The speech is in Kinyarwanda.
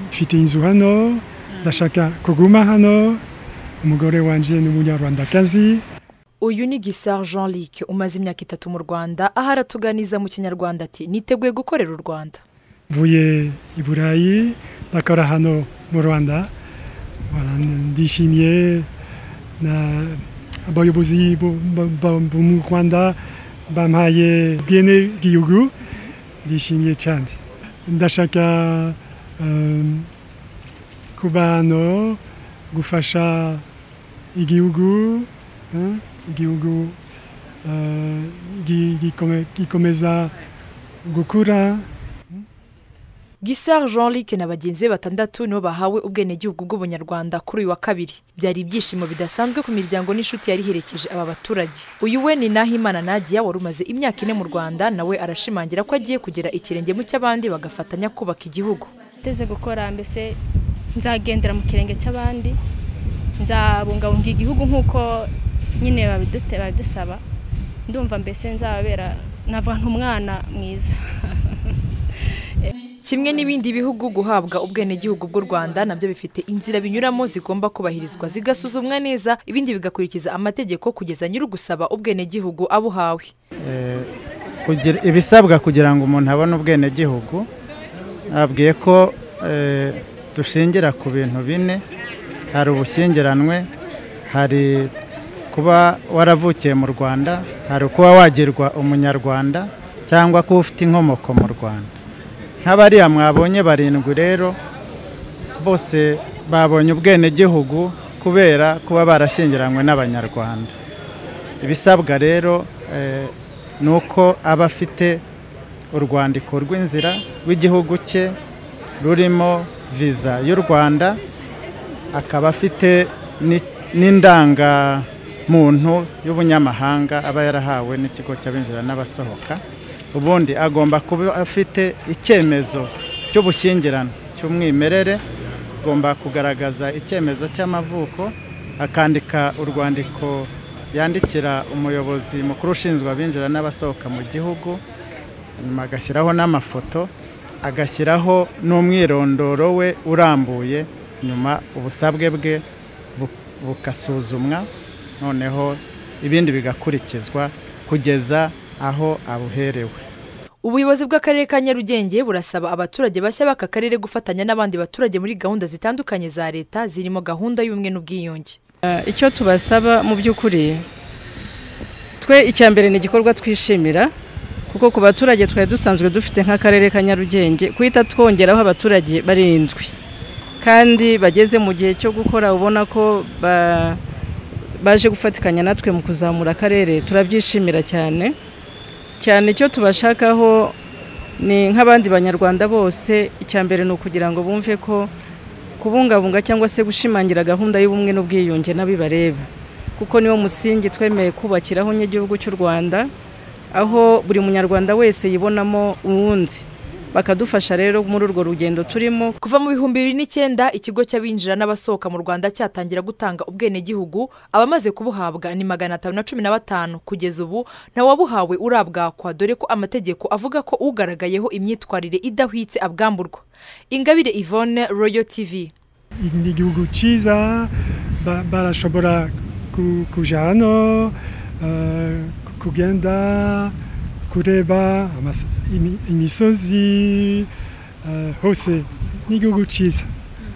mfite inzu hano ndashaka kuguma hano umugore wanjye ni umunyarwandakazi uyu ni gisar jean luc umaze imyaka itatu mu rwanda aho aratuganiza mu kinyarwanda ati niteguye gukorera u rwanda mvuye i burayi ndakora hano mu rwanda ndishimye abayobozi bo mu rwanda bampaye ubwene bw'igihugu ndishimye cyane ndashaka kuba hano gufasha igihugu igihugu gikomeza gukura gisar jean luc na bagenzi be batandatu nibo bahawe ubwenegihugu bw'ubunyarwanda kuri uyu wa kabiri byari ibyishimo bidasanzwe ku miryango n'inshuti yari iherekeje aba baturage uyu we ni nahimana nadia wari umaze imyaka ine mu rwanda nawe arashimangira ko agiye kugera ikirenge mu cy'abandi bagafatanya kubaka igihugu uteze gukora mbese nzagendera mu kirenge cy'abandi nzabungabunga igihugu nk'uko nyine babidusaba ndumva mbese nzababera navuga nk'umwana mwiza kimwe n'ibindi bihugu guhabwa ubwenegihugu bw'u rwanda nabyo bifite inzira binyuramo zigomba kubahirizwa zigasuzumwa neza ibindi bigakurikiza amategeko kugeza nyir'ugusaba ubwenegihugu abuhawe ibisabwa kugira ngo umuntu abone ubwenegihugu abwiye ko dushingira ku bintu bine hari ubushyingiranwe hari kuba waravukiye mu rwanda hari kuba wagirwa umunyarwanda cyangwa kuba ufite inkomoko mu rwanda nk'abariya mwabonye barindwi rero bose babonye ubwenegihugu kubera kuba barashyingiranywe n'abanyarwanda ibisabwa rero ni uko aba afite urwandiko rw'inzira rw'igihugu cye rurimo viza y'u rwanda akaba afite n'indangamuntu y'ubunyamahanga aba yarahawe n'ikigo cy'abinjira n'abasohoka ubundi agomba kuba afite icyemezo cy'ubushyingirane cy'umwimerere agomba kugaragaza icyemezo cy'amavuko akandika urwandiko yandikira umuyobozi mukuru ushinzwe abinjira n'abasohoka mu gihugu nyuma agashyiraho n'amafoto agashyiraho n'umwirondoro we urambuye nyuma ubusabwe bwe bugasuzumwa noneho ibindi bigakurikizwa kugeza aho abuherewe ubuyobozi bw'akarere ka nyarugenge burasaba abaturage bashya b'aka karere gufatanya n'abandi baturage muri gahunda zitandukanye za leta zirimo gahunda y'ubumwe n'ubwiyunge icyo tubasaba mu by'ukuri twe icya mbere ni igikorwa twishimira kuko ku baturage twari dusanzwe dufite nk'akarere ka nyarugenge guhita twongeraho abaturage barindwi kandi bageze mu gihe cyo gukora ubona ko baje gufatikanya natwe mu kuzamura akarere turabyishimira cyane cyane icyo tubashakaho ni nk'abandi banyarwanda bose icya mbere ni ukugira ngo bumve ko kubungabunga cyangwa se gushimangira gahunda y'ubumwe n'ubwiyunge n'abibareba kuko niwo musingi twemeye kubakiraho n'igihugu cy'u rwanda aho buri munyarwanda wese yibonamo uwundi bakadufasha rero muri urwo rugendo turimo kuva mu bihumbi bibiri n'icyenda ikigo cy'abinjira n'abasohoka mu rwanda cyatangira gutanga ubwenegihugu abamaze kubuhabwa ni magana atanu na cumi na batanu kugeza ubu ntawabuhawe urabwakwa dore ko amategeko avuga ko ugaragayeho imyitwarire idahwitse abwamburwa ingabire yvonne royo tv ni igihugu cyiza barashobora kujya hano kugenda kureba imisozi hose n'igihugu cyiza